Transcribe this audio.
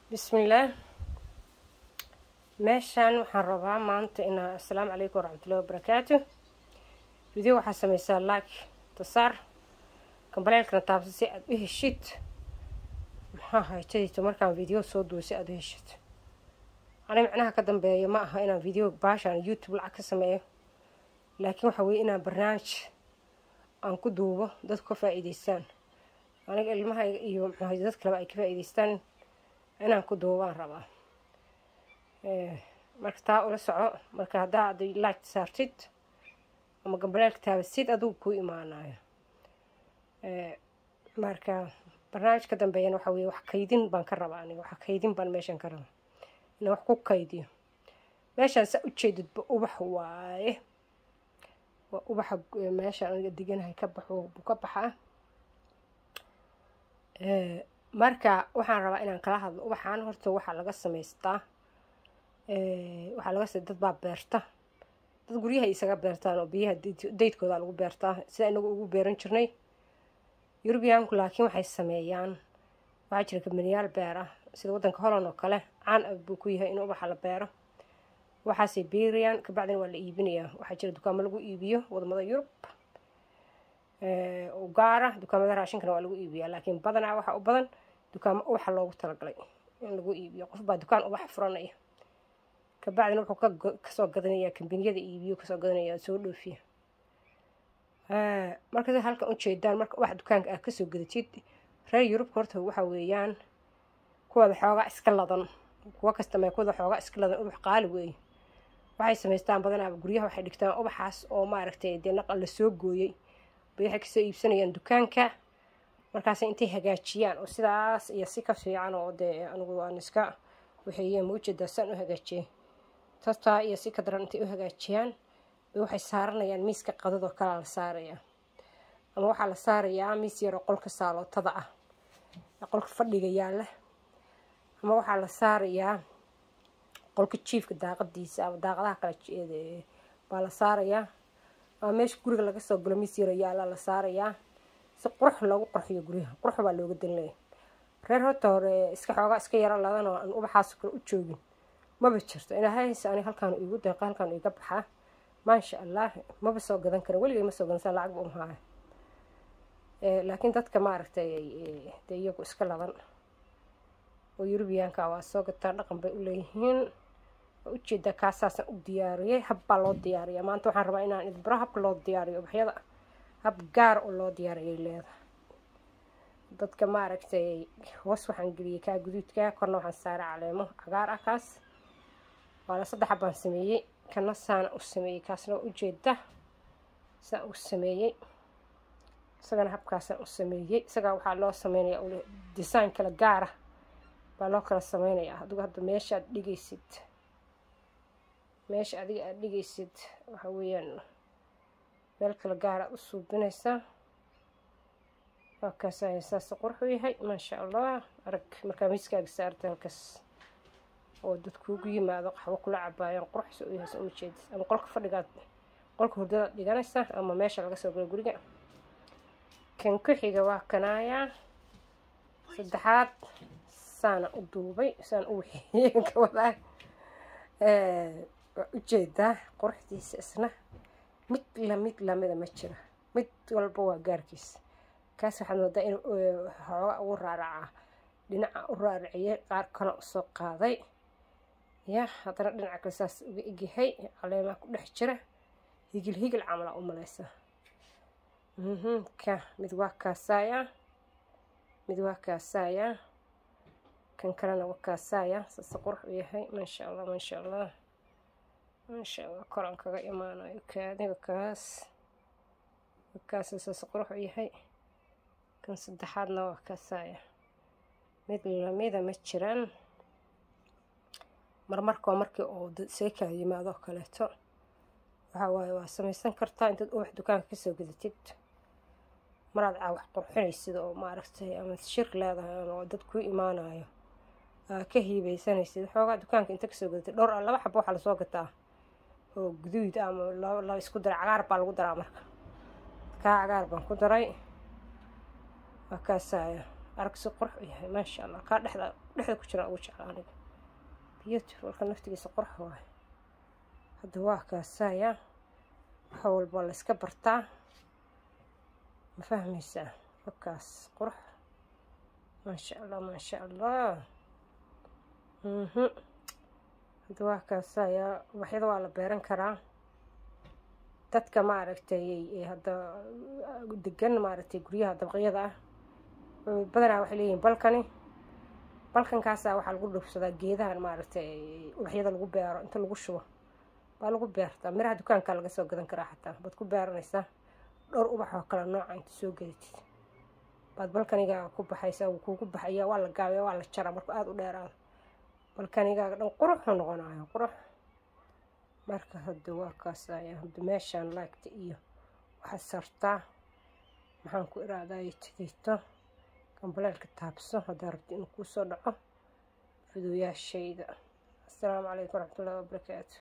bismillaah meeshaan waxaan rabaa maanta inaa assalaamu calaykum waraxmatullahi wabarakaatu video waxaa sameysaa like tasaar kambaleelkana taabsa si aada u heshid maxaa haytadiito markaan video soo duwo si aada u heshid ani micnaha ka dambeeya ma aha inaan video baashaan youtube lacag ka sameeyo laakiin waxa weeye inaan barnaamij aan ku duubo dadku ka faa-iideystaan aniga ilmahayga iyo mxuahay dad kaleba ay ka faa-iideystaan inaan ku duubaan rabaa marka taa ula soco marka haddaa ad like saartid ama gambaleelka taabasid adugu kuu imaanayo marka barnaamij ka dambeeyana waxa weye wax kaydin baan ka rabaa aniga wax kaydin baan meeshan ka rabaa inaan wax ku kaydiyo meeshaan saa ujeedidba ubax waaye waa ubaxa meeshaan aniga deganahay ka baxo buu ka baxaa marka waxaan rabaa inaan kala hadlo ubaxaan horta waxaa laga samaystaa waxaa laga dad baa beerta dad guryahay isaga beertaan oo biyaha daydkooda lagu beertaa sida inagu ugu beeran jirnay yurubiyaanku laakiin waxay sameeyaan waxaa jira kabaniyaal beera sida waddanka holland oo kale caan a buu ku yahay in ubaxa la beero waxaasay beerayaan kabacdina waa la iibinayaa waxaa jira dukaamo lagu iibiyo wadamada yurub u gaara dukaamada raashinkana waa lagu iibiyaa laakiin badanaa waxaa u badan dukaamo ubaxa loogu talagalay in lagu iibiyo qof baa dukaan ubaxa furanaya kabacdina wuxuu kasoo gadanayaa kambaniyada iibiyo kasoo gadanaya soo dhoofiya marka sa halkan ujeedaan marka ubax dukaanka aad kasoo gadatid reer yurubka horta waxa weeyaan kuwada xoogaa iska ladan kuwa kastame kuwada xoogaa iska ladan ubax qaali weeye waxay samaystaan badanaaba guryaha waxay dhigtaan ubaxaas oo maaragtay dee naqal lasoo gooyey bay waxay kasoo iibsanayaan dukaanka markaas intay hagaajiyaan oo sidaas iyo si ka fiican oo dee anigu waan iska waxeeyeen maujeedaa saan u hagaajiyey tastaa iyo si ka daran intay u hagaajiyaan bay waxay saaranayaan miiska qadadoo kalea la saarayaa ama waxaa la saarayaa miis yaroo qolka saalootada ah qolka fadhiga yaalla ama waxaa la saarayaa qolka jiifka daaqadiisa ama daaqadaha kale baa la saarayaa ama meesha guriga laga soo galo miis yaro yaalla la saarayaa si qurux loogu qurxiyo guryaha qurux baa looga danleeya reer horta hore iska xoogaa iska yaro ladan oo aan ubaxaas kale u joogin maba jirto ilaahayse ani halkaan iigu deeqa halkaan iiga baxaa maasha allah maba soo gadan karin weligay ma soo gadan saa lacag ba umahaya laakiin dadka maaragtay dee iyagu iska ladan oo yurubiyaanka waa soo gataa dhaqan bay u leeyihiin waa ujeedaa kaasaasaan u diyaariyey hab baa loo diyaariyaa maanta waxaan rabaa inaan idbaro habka loo diyaariyo ubaxyada hab gaar oo loo diyaariyay leedahay dadka maaragtay hoos waxaan geliyey kaa guduudka korna waxaan saaray caleemo cagaar ah kaas waala saddex habbaan sameeyey kana saana u sameeyey kaasna waa ujeeda saan u sameeyey isagana habkaasaan u sameeyey isagaa waxaa loo sameynaya design kala gaara baa loo kala sameynayaa adigu hadda meesha aad dhigaysid meesha adiga aada dhigaysid waxa weeyaan meel kala gaara u suubinaysaa waa kaasaya saas qurux u yahay maasha allah arag markaa miiskaaga saarta halkaas oo dad kuugu yimaado qaxwo kula cabaayaan quruxsa u yahay sa uma jeedid ama qolka fadhigaad qolka hurdadaad dhiganaysaa ama meesha laga soo galo guriga kan ku xiga waa kanaayaa saddexaad saana u duubay saan u waxeeyey ka wadaa waa ujeedaa quruxdiisa isna mid lamid lamida ma jira mid walba waa gaarkiisa kaas waxaad moodaa inuu xooga ugu raaracaa dhinaca u raaraciyey qaar kale usoo qaaday ya haddana dhinaca kale saas uga egyahay caleemaha ku dhex jira higil higil camalaa u maleysa ka mid waa kaasaaya mid waa kaasaaya kan kalena waa kaasaaya saase qurux u yahay maasha allah maasha allah maasha allah koran kaga imaanayo kaadiga kaas kaas saase qurux u yahay kan saddexaadna waa kaasaaya mid lamida ma jiraan marmarkoo markii oo isaga kala yimaado kaleeto waxaa waaye waa samaysan kartaa intaad ubax dukaanka kasoo gadatid maraad caa wax qurxinaysid oo maaragtay ama shir leedahay oo dad kuu imaanayo aa ka hiibeysanaysid xoogaa dukaanka inta kasoo gadatid dhowr laba xabo waxaa lasoo gataa oo guduud ama la isku daray cagaar baa lagu daraa marka kaa cagaar baan ku daray waa kaasaya arag si qurux u yahay maasha allah kaa dhexda dhexda ku jira ugu jecla aniga beautifulka naftigiisa qurux waaye hadda waa kaasaya waxa walba la iska bartaa ma fahmaysaa wakaas qurux maasha allah maasha allah mhm hadda waa kaasaya ubaxyada waa la beeran karaa dadka maaragtay hadda degan maaragtay guryaha dabaqyada ah badanaa waxay leeyihiin balkani balkankaasaa waxaa lagu dhufsadaa geedahan maaragtay ubaxyada lagu beero inta lagu shubo baa lagu beertaa miraha dukaankaa laga soo gadan karaa xataa baad ku beeranaysaa dhowr ubax oo kale nooca inta soo gadatid baad balkaniga ku baxaysaa wuu kuugu baxaya waa la gaabaya waa la jaraa markuu aada u dheeraado balkanigaaga dhan quruxu noqonayo qurux marka hadda waa kaasaya hadda meeshaan laagta iyo waxaad sartaa maxaan ku iraaday tidito gambaleelka taabso haddaa rabti inuu kuu soo dhaco fiduuyaashayda assalaamu calaykum waraxmatullahi wabarakaatu